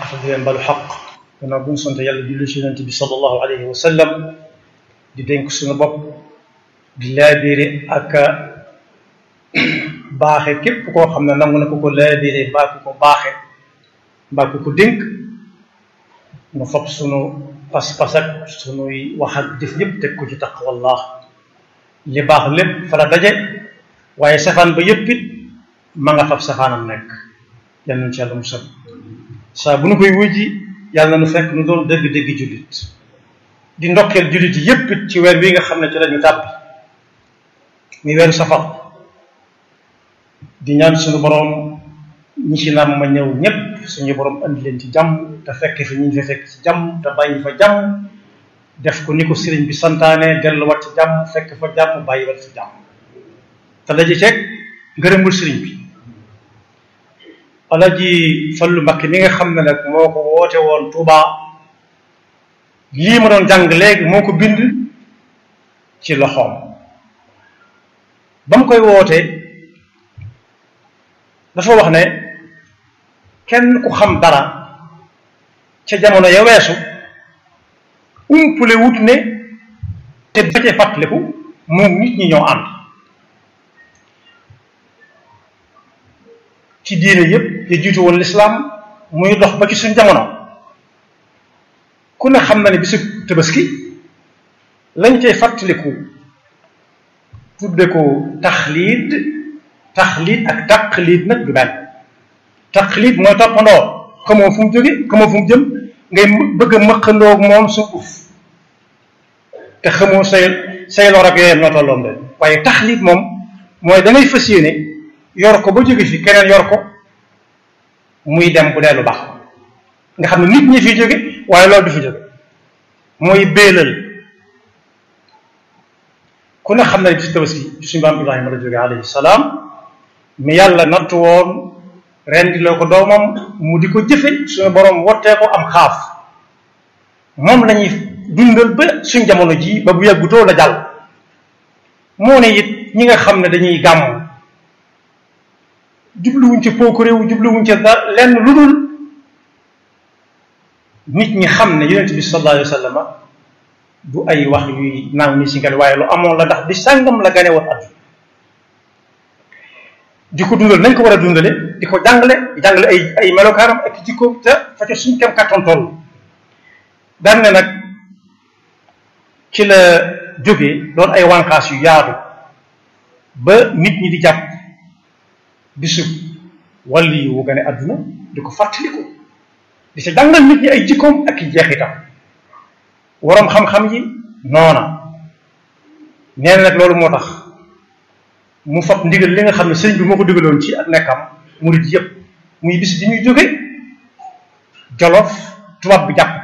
xaq di leen balu xaq gannaaw bu ñu sant yàlla julli ci yonent bi sallallahu alayhi wa sallam di dénk suñu bopp di laabiire ak baaxe képp koo xam ne nangu na ko ko laabiire mbaa ku ko baaxe mbaa ku ko dénk nu fab sunu pas-pas ak sunuy wax ak jëf yëpp teg ko ci taqwallah li baax lépp fa la daje waaye safaan ba yëpp it ma nga fab safaanam nekk yal nañu ci yàlla musal saa bu nu koy wujji yàlla na nu fekk nu doon dëgg-dëgg jullit di ndokkeel jullit yi yëpp it ci weer wi nga xam ne ci lañu tàbbi muy weeru safar di ñaan suñu boroom ñi ci nam ma ñëw ñëpp suñu boroom andi leen ci jàmm te fekk fi ñu fi fekk ci jàmm te bàyyi fa jàmm def ko ni ko sëriñ bi santaane delluwaat ci jàmm fekk fa jàmm bàyyi wat ci jàmm te daje ceeg ngërëmul sëriñ bi alaji fallu Mbakke mi nga xam ne nag moo ko woote woon Touba lii ma doon jàng léegi moo ko bind ci loxoom ba mu koy woote dafa wax ne kenn ku xam dara ca jamono ya weesu umpule wut ne te ba cee fàttaliku moom nit ñi ñoo ànd ci diine yépp ya jiitu woon lislaam muy dox ba ci suñ jamono ku ne xam na ne bisu tabaski lañ cay fàttaliku tudde ko taxliid taxliid ak taqliid nag du benn taxliid mooy toppandoo xamoo fu mu jóge xamoo fu mu jëm ngay bëgg a mëqandoog moom suuf te xamoo say say lor ak yooyam ñoo tolloon de waaye taxliid moom mooy da ngay fas yéene yor ko ba jóge fi keneen yor ko muy dem bu dee lu baax nga xam ne nit ñi fi jóge waaye loolu du fi jóge mooy béelal ku ne xam ne bisu tabaski suñu baam Ibrahima la jóge alayhi salaam mi yàlla nattu woon rendi loo ko doomam mu di ko jëfe suñu borom wottee ko am xaaf moom lañuy dundal ba suñ jamono ji ba bu yàggutoo la jàll moo ne it ñi nga xam ne dañuy gàmm jubluwuñ ci pooku réew jubluwuñ ci da lenn lu dul nit ñi xam ne yonent bi sallallahu alayhi wa sallam du ay wax yuy naaw ni si ngel waaye lu amoon la ndax di sàngam la gane woon at di ko dundal nañ ko war a dundale di ko jàngale di jàngale ay ay melokaaram ak jikko te fa ca suñ kem kattan toll daan ne nag ci la jógee doon ay wànqaas yu yaatu ba nit ñi di jàpp bisu wàlli yu wu gane àdduna di ko fàttaliku di ca jàngal nit ñi ay jikkoom ak i jeexitam waroom xam-xam yi noona nee na nag loolu moo tax mu fab ndigal li nga xam ne sëñ bi moo ko digaloon ci ak nekkam murid yépp muy bis bi ñuy jóge jolof tubaab bi jàpp